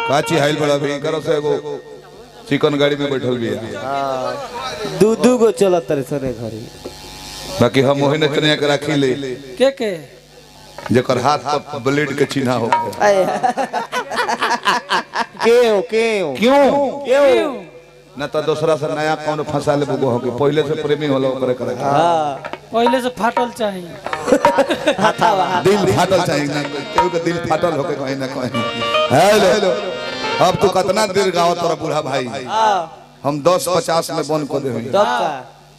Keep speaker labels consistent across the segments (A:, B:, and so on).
A: काची हाइल बड़ा भी करो से एगो चिकन गाड़ी में बैठल भी है
B: दू दू गो चलत तारे सरे घरी
A: बाकी हम ओहिने कन्या के राखी ले
C: के के
A: जेकर हाथ पर ब्लेड के चिन्हा हो
B: केओ केओ
A: क्यों
B: केओ
A: न तो दूसरा से नया कौन फंसा ले बुगो हो कि पहले से प्रेमी होला ओकरे करे
B: हाँ
C: पहले से फाटल चाहिए
B: हाथावा
A: दिल फाटल चाहिए ना केहू के दिल फाटल होके कहीं ना कहीं हेलो अब तू कितना देर गाओ तोरा बूढ़ा भाई
B: हाँ
A: हम दस पचास में बंद कर दे
B: तब का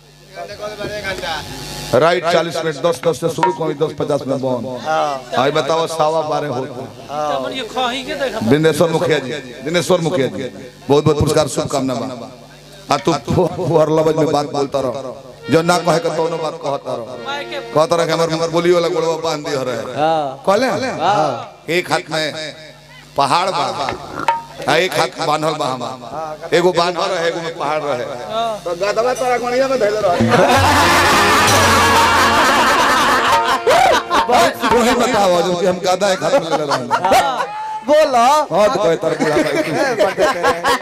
A: राइट चालीस मिनट दस दस से शुरू करी दस पचास में बंद
B: हाँ
A: आई बताओ सवा बारह होता
C: तमन ये खही के देखा
A: दिनेश्वर मुखिया जी दिनेश्वर मुखिया जी बहुत बहुत पुरस्कार शुभकामना बा आ तू फुहर लबज में बात बोलता रहो जो ना कहे के तोनो बात कहता रहो
C: माय के
A: कहता रहे कि हमर हमर बोली वाला गोड़वा बांध दियो रहे
B: हाँ
A: कहले एक हाथ में पहाड़ बा आ एक हाथ में बांधल बा हम एगो बांधल रहे एगो में पहाड़ रहे तो गदवा तोरा गणिया में धैले रहे वही बताओ जो कि हम गदा एक हाथ में ले रहे
B: बोलो
A: हां तो कहे तार बुढ़ा भाई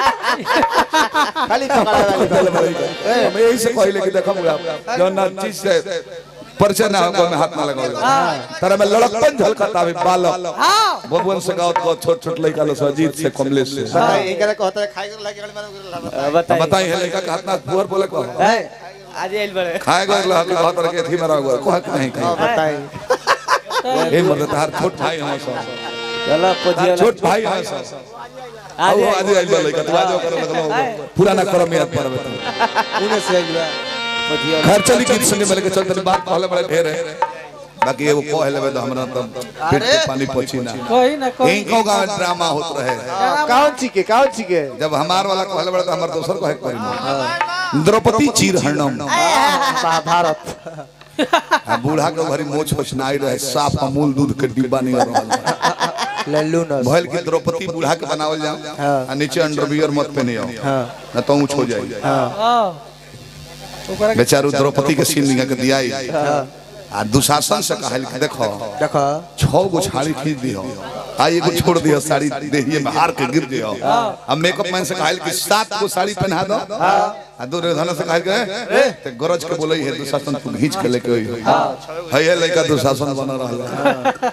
B: खाली पकड़ा वाली
A: हम यही से कहले कि देखो बुढ़ा जो ना चीज से परिचय ना हो में हाथ ना लगाओ तारा में लड़कपन झलकता भी बालक बबुअन से गावत को छोट छोट लड़का लो अजीत से कमलेश से
D: एकरा कहता है खाए के लागे गाड़ी मारो
B: बताइए
A: बताई है लड़का का हाथ ना फुहर बोले को
B: हैं? आज आइल बड़े
A: खाए गए ला के बात रखे थी मेरा हुआ कोहा नहीं खाए
D: बताई
A: ए मर्द तार छोट भाई हम सब
B: चलो पोजियो
A: छोट भाई हम सब
B: आज
A: आज आज आई लड़का तू आज करो लगलो पूरा ना करो मेरा पर बता
B: उन्हें से आइल बा पोजियो
A: घर चली गीत संगे मिल के चलते बात कहले बड़े ढेर है बाकी एगो कह लेबे तो हमरा तो पेट के पानी पची ना
C: कही ना कही
A: इनको गांव में ड्रामा होत रहे
D: कौन छिके कौन छिके
A: जब हमार वाला कहले बड़े तो हमार दोसर कहे करी द्रौपदी चीर हरणम
D: महाभारत
A: आ बूढ़ा के घरी मोछ होछनाई रहे साफ अमूल दूध के डिब्बा नहीं रहल
D: लल्लू न
A: भइल की द्रौपदी बूढ़ा के बनावल जाओ आ नीचे अंडरवियर मत पहने आओ ना तो ऊंच हो जाई
C: हां ओकरा के
A: बेचारू द्रौपदी के सीन निका के दियाई आ दुशासन से कहल कि देखो
D: देखो
A: छह गो छाड़ी खींच दियो आ एगो छोड़ दियो साड़ी देहिए में हार के गिर दियो अब मेकअप मैन से कहल कि सात गो साड़ी पहना दो आ दुर्योधन से कहल के ते गरज के बोलई है दुशासन तू घींच के लेके आई है है लड़का दुशासन बना रहल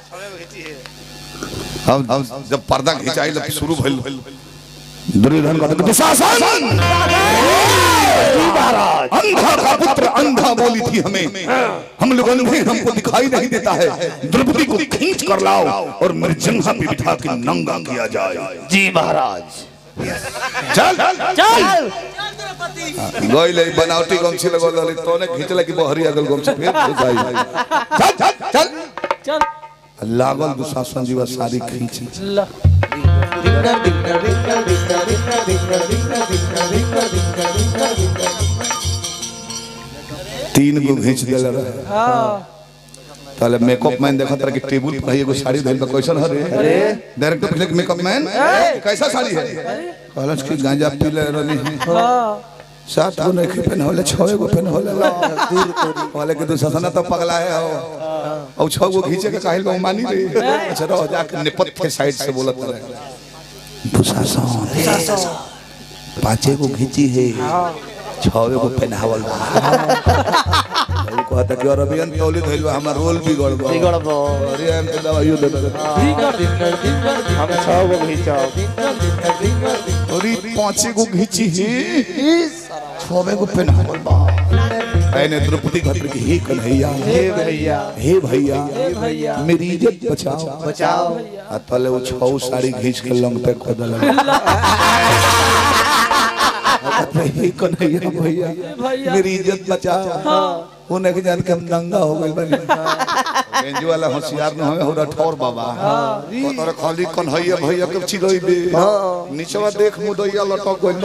A: हम हम जब पर्दा खिंचाई लग शुरू भइल दुर्योधन कहता कि दुशासन अंधा का पुत्र अंधा बोली थी हमें हम लोगों ने हमको दिखाई नहीं देता है द्रौपदी को खींच कर लाओ और मेरे जंघा पे बिठा के नंगा किया जाए
D: जी महाराज
A: चल
B: चल
A: गइले बनावटी गमछी लगल रहली तोने खींचले कि बहरी अगल गमछी फिर घुसाई चल चल चल
C: चल
A: लागल दुशासन जीवा सारी खींच
C: ला
A: तीन गो घींच देले रहे
C: हां
A: ताले मेकअप मैन देखा तरह की टेबल पर एगो साड़ी धइल बा कैसन हरे डायरेक्टर पूछले कि मेकअप मैन कैसा साड़ी है कहलस कि गांजा पी ले रहनी है
C: हां
A: सात गो नहीं पहन होले छह गो पहन होले दूर वाले के दुशासन तो पगला है हो और छह गो घींचे के काहिल बा मानी रे अच्छा रहो जाके निपत के साइड से बोलत रहे दुशासन पांचे गो घींची है छह गो पहनावल बा वो कहता कि अरबियन तौली धइल बा हमर रोल बिगड़ गो
D: बिगड़ गो
A: अरे हम के दवाइयो दे दे
D: हम छह गो घिचाओ
A: अरे पांचे गो घींची है छवे गो पहनावल बा ऐने द्रौपदी घटर की हे कन्हैया
D: हे भैया
A: हे भैया
D: भैया
A: मेरी इज्जत बचाओ
D: बचाओ
A: आ तले वो छौ साड़ी घींच के लंग पे खोदल हे कन्हैया भैया
C: भैया
A: मेरी इज्जत बचाओ उन्हें के जान के हम नंगा हो गइल बानी बेंजू वाला होशियार न हमें होरा ठौर बाबा ओ तोरे खाली कन्हैया भैया के चिरई बे नीचवा देख मुदैया लटक गइल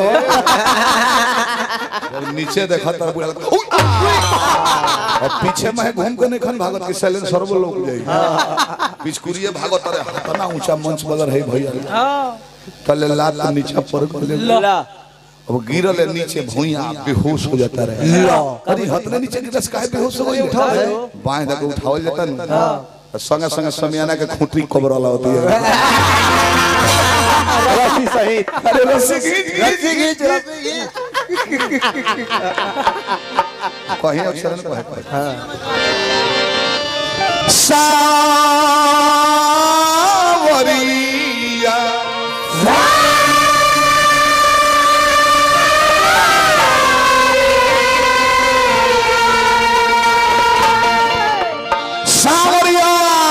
A: जब नीचे देखा तर बुढ़ा लगता, उई! और पीछे में घूम के नहीं खन भागत के सैलेंस सर्व लोग जाई पिचकुरिए भागत रे इतना ऊंचा मंच बदर है भैया
C: हां
A: तले लात के नीचे पर गले
B: ला
A: अब गिरल है नीचे भुइया बेहोश हो जाता रहे अरे हतने नीचे गिरस काहे बेहोश हो गई बाएं दे के उठावल जाता न संगे संगे समियाना के खूंटी कबरला होती है
D: रस्सी सहित
A: अरे रस्सी खींच
B: रस्सी खींच रस्सी खींच
A: कहीं अक्षर न कहे कहे सावरिया सावरिया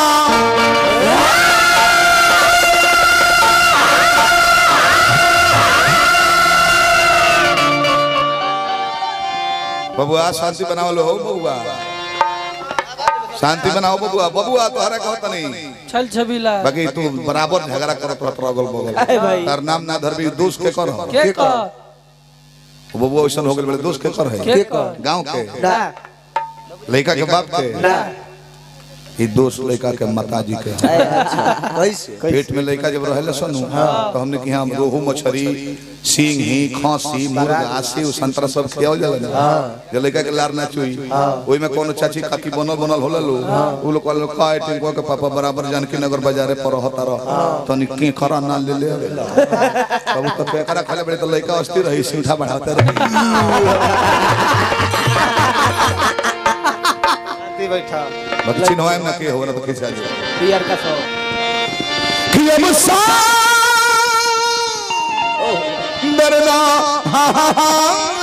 A: बबुआ शांति बनाओ लो हो बबुआ शांति बनाओ बबुआ बबुआ तोहरा कहत नहीं
C: छल छबीला
A: बाकी तू बराबर झगड़ा करत रहत अगल बगल
B: अरे भाई।
A: तार नाम ना धरबी दोस्त के कर
C: के कर
A: बबुआ वैसन हो गेल बड़े दोस्त के कर है
C: के कर
A: गांव के
B: ना
A: लड़का के बाप के
B: ना
A: ई दोस्त लड़का के माताजी के
B: ए, अच्छा कैसे
A: पेट में लड़का जब रहले सनु तो हमने कि हम रोहू मछली सिंह ही खांसी मुर्गा सेव संतरा सब खियावल जाला ना जे लड़का के लार ना चुई ओई में कोनो चाची काकी बनल बनल होला लो उ लोग कहल खाए टिंको के पापा बराबर जानकी नगर बाजारे पर रहता रह तनी के खरा ना ले ले तब तो बेकरा खाले बड़े तो लड़का अस्थिर रही सीधा बढ़ाते रही
D: शांति बैठा
A: बाकी चिन्हवाए ना के होगा ना तो खिंचा जाए
B: बियर का सौ
A: कि अब सा डरना हा हा हा